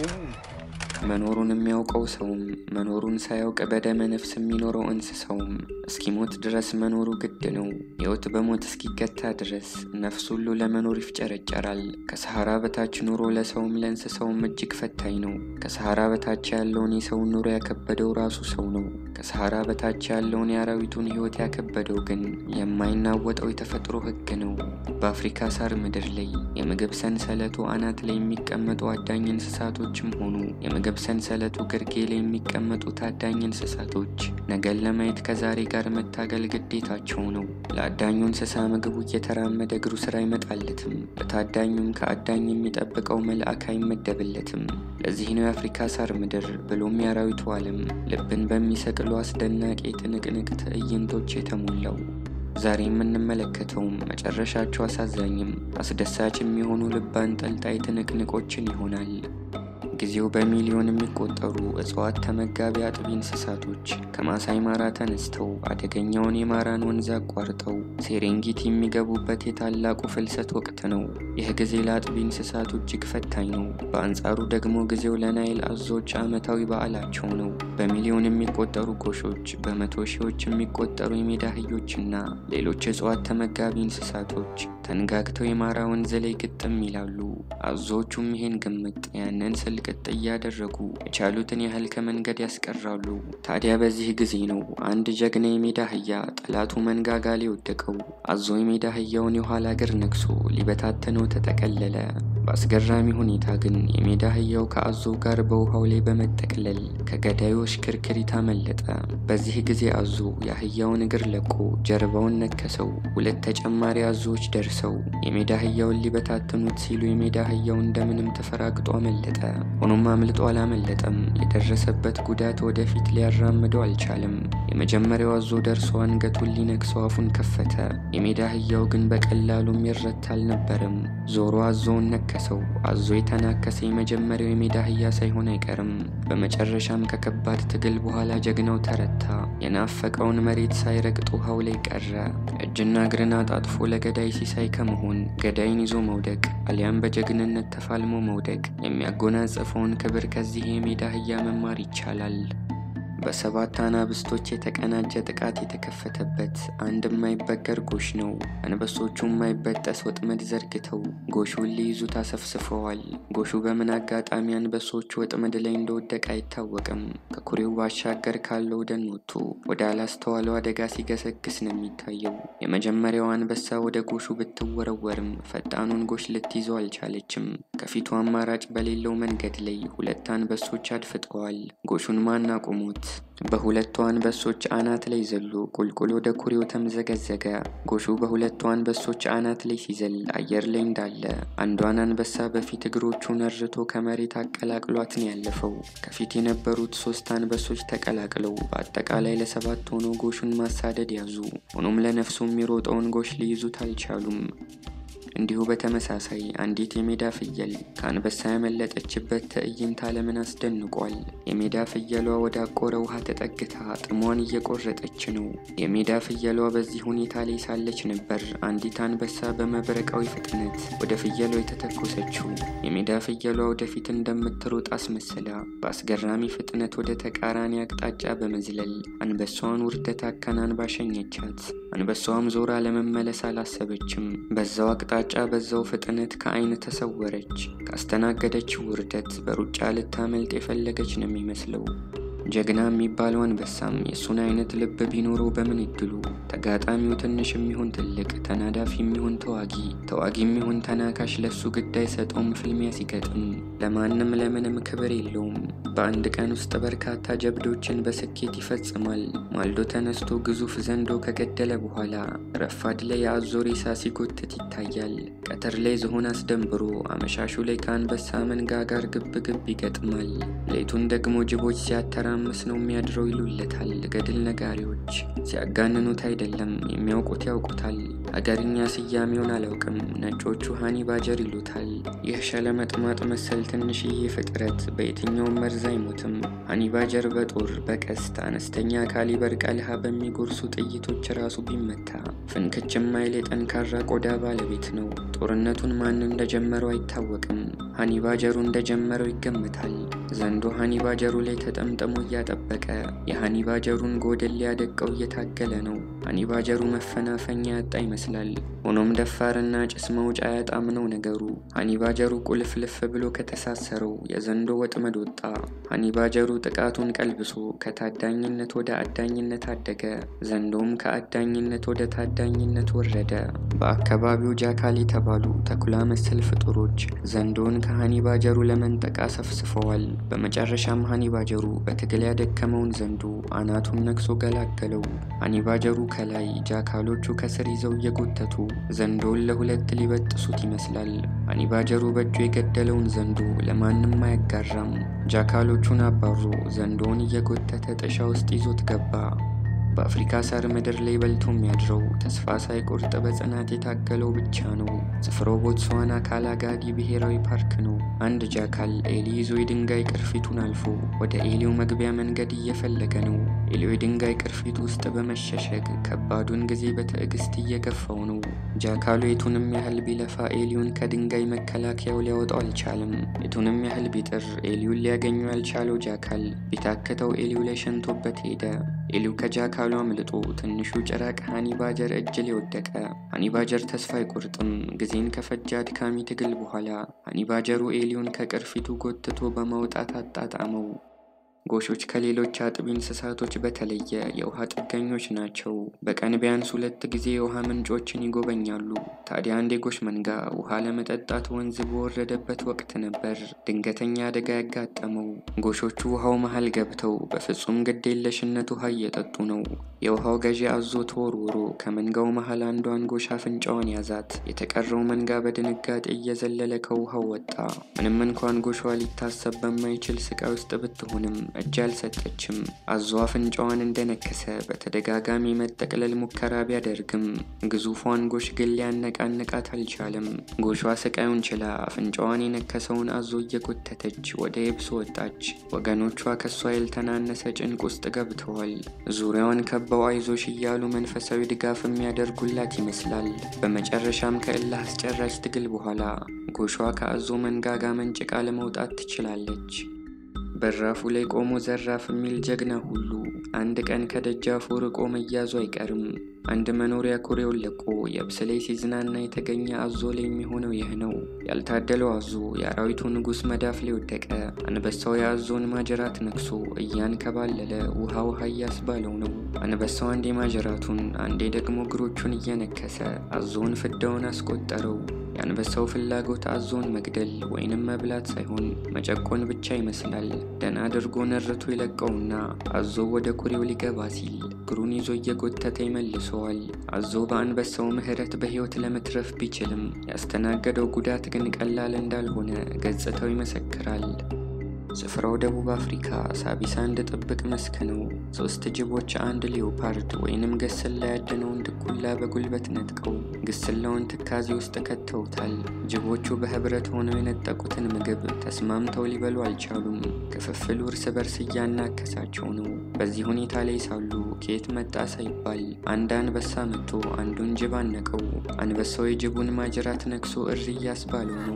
መኖሩን የሚያውቀው ሰውም መኖሩን ሳያውቅ በደመ ነፍስ የሚኖረው እንስሳውም እስኪሞት ድረስ መኖሩ ግድ ነው። ሕይወት በሞት እስኪገታ ድረስ ነፍስ ሁሉ ለመኖር ይፍጨረጨራል። ከሰሐራ በታች ኑሮ ለሰውም ለእንስሳውም እጅግ ፈታኝ ነው። ከሰሐራ በታች ያለውን የሰውን ኑሮ ያከበደው ራሱ ሰው ነው። ከሰሐራ በታች ያለውን የአራዊቱን ሕይወት ያከበደው ግን የማይናወጠው የተፈጥሮ ሕግ ነው። በአፍሪካ ሳር ምድር ላይ የምግብ ሰንሰለቱ አናት ላይ የሚቀመጡ አዳኝ እንስሳቶችም ሆኑ የምግብ ሰንሰለቱ ግርጌ ላይ የሚቀመጡ ታዳኝ እንስሳቶች ነገን ለማየት ከዛሬ ጋር መታገል ግዴታቸው ነው። ለአዳኙ እንስሳ ምግቡ እየተራመደ እግሩ ስራ አይመጣለትም። ለታዳኙም ከአዳኝ የሚጠብቀው መልአክ አይመደብለትም። ለዚህ ነው የአፍሪካ ሳር ምድር ብሎም የአራዊቱ ዓለም ልብን በሚሰቅሉ አስደናቂ የትንቅንቅ ትዕይንቶች የተሞላው። ዛሬ የምንመለከተውም መጨረሻቸው አሳዛኝም አስደሳች የሚሆኑ ልብ አንጠልጣይ ትንቅንቆችን ይሆናል። ጊዜው በሚሊዮን የሚቆጠሩ እጽዋት ተመጋቢ አጥቢ እንስሳቶች ከማሳይ ማራ ተነስተው አደገኛውን የማራን ወንዝ አቋርጠው ሴሬንጊቲ የሚገቡበት የታላቁ ፍልሰት ወቅት ነው። ይህ ጊዜ ለአጥቢ እንስሳቱ እጅግ ፈታኝ ነው። በአንጻሩ ደግሞ ጊዜው ለናይል አዞዎች ዓመታዊ በዓላቸው ነው። በሚሊዮን የሚቆጠሩ ጎሾች፣ በመቶ ሺዎች የሚቆጠሩ የሜዳ አህዮችና ሌሎች እጽዋት ተመጋቢ እንስሳቶች ተንጋግተው የማራ ወንዝ ላይ ግጥም ይላሉ። አዞዎቹም ይሄን ግምጥ ያንን ስልቅጥ እያደረጉ የቻሉትን ያህል ከመንገድ ያስቀራሉ። ታዲያ በዚህ ጊዜ ነው አንድ ጀግና የሜዳ አህያ ጠላቱ መንጋጋ ላይ ወደቀው። አዞ የሜዳ አህያውን የኋላ እግር ነክሶ ሊበታተነው ተጠቀለለ። በአስገራሚ ሁኔታ ግን የሜዳ አህያው ከአዞ ጋር በውሃው ላይ በመጠቅለል ከገዳዩ ሽክርክሪት አመለጠ። በዚህ ጊዜ አዞ የአህያውን እግር ለቆ ጀርባውን ነከሰው። ሁለት ተጨማሪ አዞዎች ደርሰው የሜዳ አህያውን ሊበታተኑት ሲሉ የሜዳ አህያው እንደምንም ተፈራግጦ አመለጠ። ሆኖም አምልጦ አላመለጠም። የደረሰበት ጉዳት ወደፊት ሊያራምደው አልቻለም። የመጀመሪያው አዞ ደርሶ አንገቱን ሊነክሰው አፉን ከፈተ። የሜዳ አህያው ግን በቀላሉ የሚረታ አልነበረም። ዞሮ አዞውን ነከሰው። አዞ የተናከሰ የመጀመሪያው የሜዳ አህያ ሳይሆን አይቀርም። በመጨረሻም ከከባድ ትግል በኋላ ጀግናው ተረታ። የናፈቀውን መሬት ሳይረግጥ ውሃው ላይ ቀረ። እጅና እግርን አጣጥፎ ለገዳይ ሲሳይ ከመሆን ገዳይን ይዞ መውደቅ አሊያም በጀግንነት ተፋልሞ መውደቅ የሚያጎናጽፈውን ክብር ከዚህ የሜዳ አህያ መማር ይቻላል። በሰባት አናብስቶች የተቀናጀ ጥቃት የተከፈተበት አንድ የማይበገር ጎሽ ነው። አንበሶቹ የማይበጠስ ወጥመድ ዘርግተው ጎሹን ሊይዙት አሰፍስፈዋል። ጎሹ በምን አጋጣሚ አንበሶቹ ወጥመድ ላይ እንደወደቀ አይታወቅም። ከኩሬው ባሻገር ካለው ደን ወጥቶ ወደ አላስተዋለው አደጋ ሲገሰግስ ነው የሚታየው። የመጀመሪያው አንበሳ ወደ ጎሹ ብትወረወርም ፈጣኑን ጎሽ ልትይዘው አልቻለችም። ከፊቱ አማራጭ በሌለው መንገድ ላይ ሁለት አንበሶች አድፍጠዋል። ጎሹን ማን አቁሞት? በሁለቱ አንበሶች አናት ላይ ዘሎ ቁልቁል ወደ ኩሬው ተምዘገዘገ። ጎሹ በሁለቱ አንበሶች አናት ላይ ሲዘል አየር ላይ እንዳለ አንዷን አንበሳ በፊት እግሮቹን እርቶ ከመሬት አቀላቅሏት ነው ያለፈው። ከፊት የነበሩት ሶስት አንበሶች ተቀላቅለው በአጠቃላይ ለሰባት ሆኖ ጎሹን ማሳደድ ያዙ። ሆኖም ለነፍሱ የሚሮጠውን ጎሽ ሊይዙት አልቻሉም። እንዲሁ በተመሳሳይ አንዲት የሜዳ ፍየል ከአንበሳ ያመለጠችበት ትዕይንት ዓለምን አስደንቋል። የሜዳ ፍየሏ ወደ አቆረ ውሃ ተጠግታ ጥሟን እየቆረጠች ነው። የሜዳ ፍየሏ በዚህ ሁኔታ ላይ ሳለች ነበር አንዲት አንበሳ በመብረቃዊ ፍጥነት ወደ ፍየሏ የተተኮሰችው። የሜዳ ፍየሏ ወደፊት እንደምትሮጥ አስመስላ በአስገራሚ ፍጥነት ወደ ተቃራኒ አቅጣጫ በመዝለል አንበሳዋን ውርደት አከናንባ ሸኘቻት። አንበሳዋም ዞራ ለመመለስ አላሰበችም። በዛው አቅጣጫ በዛው ፍጥነት ከዓይን ተሰወረች። ካስተናገደችው ውርደት በሩጫ ልታመልጥ የፈለገች ነው የሚመስለው። ጀግና የሚባለው አንበሳም የእሱን አይነት ልብ ቢኖረው በምን እድሉ ተጋጣሚው ትንሽ የሚሆን ትልቅ፣ ተናዳፊ የሚሆን ተዋጊ፣ ተዋጊ የሚሆን ተናካሽ ለሱ ግድ አይሰጠውም። ፍልሚያ ሲገጥም ለማንም ለምንም ክብር የለውም። በአንድ ቀን ውስጥ በርካታ ጀብዶችን በስኬት ይፈጽማል። ማልዶ ተነስቶ ግዙፍ ዘንዶ ከገደለ በኋላ ረፋድ ላይ የአዞ ሬሳ ሲጎትት ይታያል። ቀትር ላይ ዝሆን አስደንብሮ አመሻሹ ላይ ከአንበሳ መንጋ ጋር ግብ ግብ ይገጥማል። ሌቱን ደግሞ ጅቦች ሲያተራምስ ነው የሚያድረው ይሉለታል ገድል ነጋሪዎች። ሲያጋንኑት አይደለም የሚያውቁት ያውቁታል። አገርኛ ስያሜውን አላውቅም፣ ነጮቹ ሃኒ ባጀር ይሉታል። ይህ ሸለመጥማጥ መሰል ትንሽዬ ፍጥረት በየትኛውም መርዝ አይሞትም። ሃኒ ባጀር በጦር በቀስት አነስተኛ ካሊበር ቀልሃ በሚጎርሱ ጥይቶች ራሱ ቢመታ ፍንክች ማይል የጠንካራ ቆዳ ባለቤት ነው። ጦርነቱን ማን እንደጀመረው አይታወቅም። ሃኒባጀሩ እንደጀመረው ይገምታል። ዘንዶ ሃኒባጀሩ ላይ ተጠምጥሞ እያጠበቀ የሃኒባጀሩን ጎድን ሊያደቀው እየታገለ ነው። ሃኒባጀሩ መፈናፈኛ ያጣ ይመስላል። ሆኖም ደፋርና ጭስ መውጫ ያጣም ነው ነገሩ። ሃኒባጀሩ ቁልፍልፍ ብሎ ከተሳሰረው የዘንዶ ወጥመድ ወጣ። ሃኒባጀሩ ጥቃቱን ቀልብሶ ከታዳኝነት ወደ አዳኝነት አደገ። ዘንዶም ከአዳኝነት ወደ ታዳኝነት ወረደ። በአካባቢው ጃካል የተባሉ ተኩላ መሰል ፍጡሮች ዘንዶን ከሃኒባጀሩ ለመንጠቅ አሰፍስፈዋል። በመጨረሻም ሃኒባጀሩ በትግል ያደከመውን ዘንዶ አናቱን ነክሶ ገላገለው። ሃኒባጀሩ ከላይ ጃካሎቹ ከስር ይዘው እየጎተቱ ዘንዶውን ለሁለት ሊበጥሱት ይመስላል። ሃኒባጀሩ በእጁ የገደለውን ዘንዶ ለማንም አያጋራም። ጃካሎቹን አባሮ ዘንዶውን እየጎተተ ጥሻ ውስጥ ይዞት ገባ። በአፍሪካ ሳር ምድር ላይ በልቶ የሚያድረው ተስፋ ሳይቆርጥ በጽናት የታገለው ብቻ ነው። ስፍራው ቦትስዋና ካላጋዲ ብሔራዊ ፓርክ ነው። አንድ ጃካል ኤሊ ይዞ የድንጋይ ቅርፊቱን አልፎ ወደ ኤሊው መግቢያ መንገድ እየፈለገ ነው። ኤሊው የድንጋይ ቅርፊት ውስጥ በመሸሸግ ከባዱን ጊዜ በትዕግስት እየገፋው ነው። ጃካሉ የቱንም ያህል ቢለፋ ኤሊውን ከድንጋይ መከላከያው ሊያወጣው አልቻለም። የቱንም ያህል ቢጥር ኤሊውን ሊያገኙ ያልቻለው ጃካል ቢታክተው ኤሊው ላይ ሸንቶበት ሄደ። ኤሊው ከጃካሉ አምልጦ ትንሹ ጭራቅ ሃኒባጀር እጅ ላይ ወደቀ። ሃኒባጀር ተስፋ አይቆርጥም። ጊዜን ከፈጀ አድካሚ ትግል በኋላ ሃኒባጀሩ ኤሊውን ከቅርፊቱ ጎትቶ በማውጣት አጣጣመው። ጎሾች ከሌሎች አጥቢ እንስሳቶች በተለየ የውሃ ጥገኞች ናቸው። በቀን ቢያንስ ሁለት ጊዜ የውሃ ምንጮችን ይጎበኛሉ። ታዲያ አንድ የጎሽ መንጋ ውሃ ለመጠጣት ወንዝ በወረደበት ወቅት ነበር ድንገተኛ አደጋ ያጋጠመው። ጎሾቹ ውሃው መሃል ገብተው በፍጹም ግዴለሽነት ውሃ እየጠጡ ነው። የውሃው ገዢ አዞ ተወርውሮ ከመንጋው መሃል አንዷን ጎሽ አፍንጫዋን ያዛት። የተቀረው መንጋ በድንጋጤ እየዘለለ ከውሃው ወጣ። ምንም እንኳን ጎሿ ሊታሰብ በማይችል ስቃይ ውስጥ ብትሆንም እጅ አልሰጠችም። አዞ አፍንጫዋን እንደነከሰ በተደጋጋሚ መጠቅለል ሙከራ ቢያደርግም ግዙፏን ጎሽ ግን ሊያነቃንቃት አልቻለም። ጎሿ ስቃዩን ችላ አፍንጫዋን የነከሰውን አዞ እየጎተተች ወደ የብስ ወጣች። ወገኖቿ ከሷ ያልተናነሰ ጭንቅ ውስጥ ገብተዋል። ዙሪያዋን ከበው አይዞሽ እያሉ መንፈሳዊ ድጋፍ የሚያደርጉላት ይመስላል። በመጨረሻም ከእልህ አስጨራሽ ትግል በኋላ ጎሿ ከአዞ መንጋጋ መንጭቃ ለመውጣት ትችላለች። በራፉ ላይ ቆሞ ዘራፍ የሚል ጀግና ሁሉ አንድ ቀን ከደጃፉ ርቆ መያዙ አይቀርም። አንድ መኖሪያ ኩሬውን ለቆ የብስ ላይ ሲዝናና የተገኘ አዞ ላይ የሚሆነው ይህ ነው። ያልታደለው አዞ የአራዊቱ ንጉሥ መዳፍ ላይ ወደቀ። አንበሳው የአዞን ማጀራት ነክሶ እያንከባለለ ውሃ ውሃ እያስባለው ነው። አንበሳው አንዴ ማጀራቱን አንዴ ደግሞ እግሮቹን እየነከሰ አዞውን ፍዳውን አስቆጠረው። የአንበሳው ፍላጎት አዞን መግደል ወይንም መብላት ሳይሆን መጨቆን ብቻ ይመስላል። ደና አድርጎ ነርቶ ይለቀውና አዞ ወደ ኩሬው ሊገባ ሲል እግሩን ይዞ እየጎተተ ይመልሰዋል። አዞ በአንበሳው ምሕረት በሕይወት ለመትረፍ ቢችልም ያስተናገደው ጉዳት ግን ቀላል እንዳልሆነ ገጽታው ይመሰክራል። ስፍራው ደቡብ አፍሪካ ሳቢሳንድ ጥብቅ መስክ ነው። ሶስት ጅቦች አንድ ሌዮፓርድ ወይንም ግስላ ያደነውን ድኩላ በጉልበት ነጥቀው ግስላውን ትካዜ ውስጥ ከተውታል። ጅቦቹ በህብረት ሆነው የነጠቁትን ምግብ ተስማምተው ሊበሉ አልቻሉም። ክፍፍሉ እርስ በርስ እያናከሳቸው ነው። በዚህ ሁኔታ ላይ ሳሉ ከየት መጣ ሳይባል አንድ አንበሳ መጥቶ አንዱን ጅብ አነቀው። አንበሳው የጅቡን ማጅራት ነክሶ እሪ እያስባለው ነው።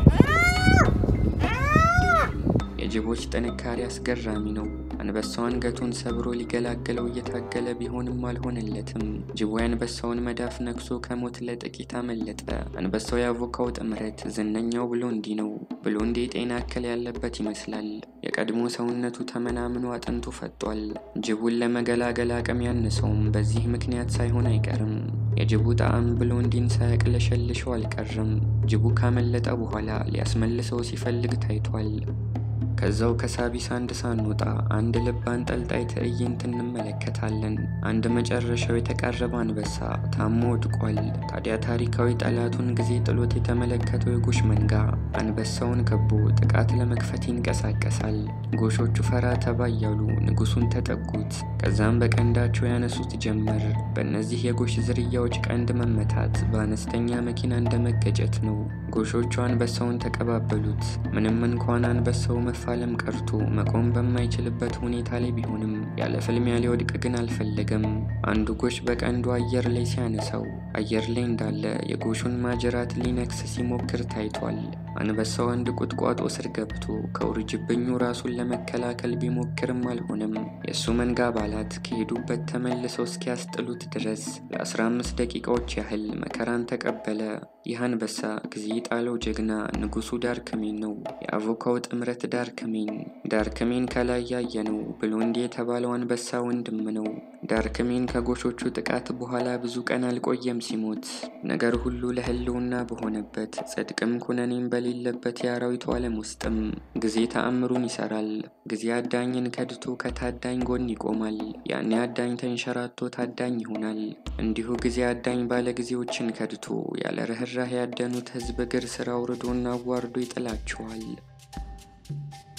የጅቦች ጥንካሬ አስገራሚ ነው። አንበሳው አንገቱን ሰብሮ ሊገላገለው እየታገለ ቢሆንም አልሆነለትም። ጅቡ የአንበሳውን መዳፍ ነክሶ ከሞት ለጥቂት አመለጠ። አንበሳው ያቮካው ጥምረት ዝነኛው ብሎንዲ ነው። ብሎንዲ የጤና እክል ያለበት ይመስላል። የቀድሞ ሰውነቱ ተመናምኖ አጥንቱ ፈጧል። ጅቡን ለመገላገል አቅም ያነሰውም በዚህ ምክንያት ሳይሆን አይቀርም። የጅቡ ጣዕም ብሎንዲን ሳያቅለሸልሸው አልቀርም። ጅቡ ካመለጠ በኋላ ሊያስመልሰው ሲፈልግ ታይቷል። ከዛው ከሳቢሳንድ ሳንወጣ አንድ ልብ አንጠልጣይ ትዕይንት እንመለከታለን። አንድ መጨረሻው የተቃረበ አንበሳ ታሞ ወድቋል። ታዲያ ታሪካዊ ጠላቱን ጊዜ ጥሎት የተመለከተው የጎሽ መንጋ አንበሳውን ከቦ ጥቃት ለመክፈት ይንቀሳቀሳል። ጎሾቹ ፈራ ተባ እያሉ ንጉሱን ተጠጉት። ከዛም በቀንዳቸው ያነሱት ጀመር። በእነዚህ የጎሽ ዝርያዎች ቀንድ መመታት በአነስተኛ መኪና እንደ መገጨት ነው። ጎሾቹ አንበሳውን ተቀባበሉት። ምንም እንኳን አንበሳው መፋለም ቀርቶ መቆም በማይችልበት ሁኔታ ላይ ቢሆንም ያለ ፍልሚያ ሊወድቅ ግን አልፈለገም። አንዱ ጎሽ በቀንዱ አየር ላይ ሲያነሳው አየር ላይ እንዳለ የጎሹን ማጅራት ሊነክስ ሲሞክር ታይቷል። አንበሳው አንድ ቁጥቋጦ ስር ገብቶ ከውርጅብኙ ራሱን ለመከላከል ቢሞክርም አልሆነም። የእሱ መንጋ አባላት ከሄዱበት ተመልሰው እስኪያስጥሉት ድረስ ለ15 ደቂቃዎች ያህል መከራን ተቀበለ። ይህ አንበሳ ጊዜ ጣለው ጀግና ንጉሱ ዳርክሜን ነው። የአቮካው ጥምረት ዳርክሜን ዳርክሜን ከላይ ያየ ነው። ብሎንዲ የተባለው አንበሳ ወንድም ነው። ዳርክሜን ከጎሾቹ ጥቃት በኋላ ብዙ ቀን አልቆየም ሲሞት። ነገር ሁሉ ለህልውና በሆነበት ጽድቅም ኩነኔም በሌለበት የአራዊቱ ዓለም ውስጥም ጊዜ ተአምሩን ይሰራል። ጊዜ አዳኝን ከድቶ ከታዳኝ ጎን ይቆማል። ያኔ አዳኝ ተንሸራቶ ታዳኝ ይሆናል። እንዲሁ ጊዜ አዳኝ ባለጊዜዎችን ከድቶ ያለ ርኅራህ ያደኑት ህዝብ እግር ስር አውርዶና አዋርዶ ይጥላቸዋል።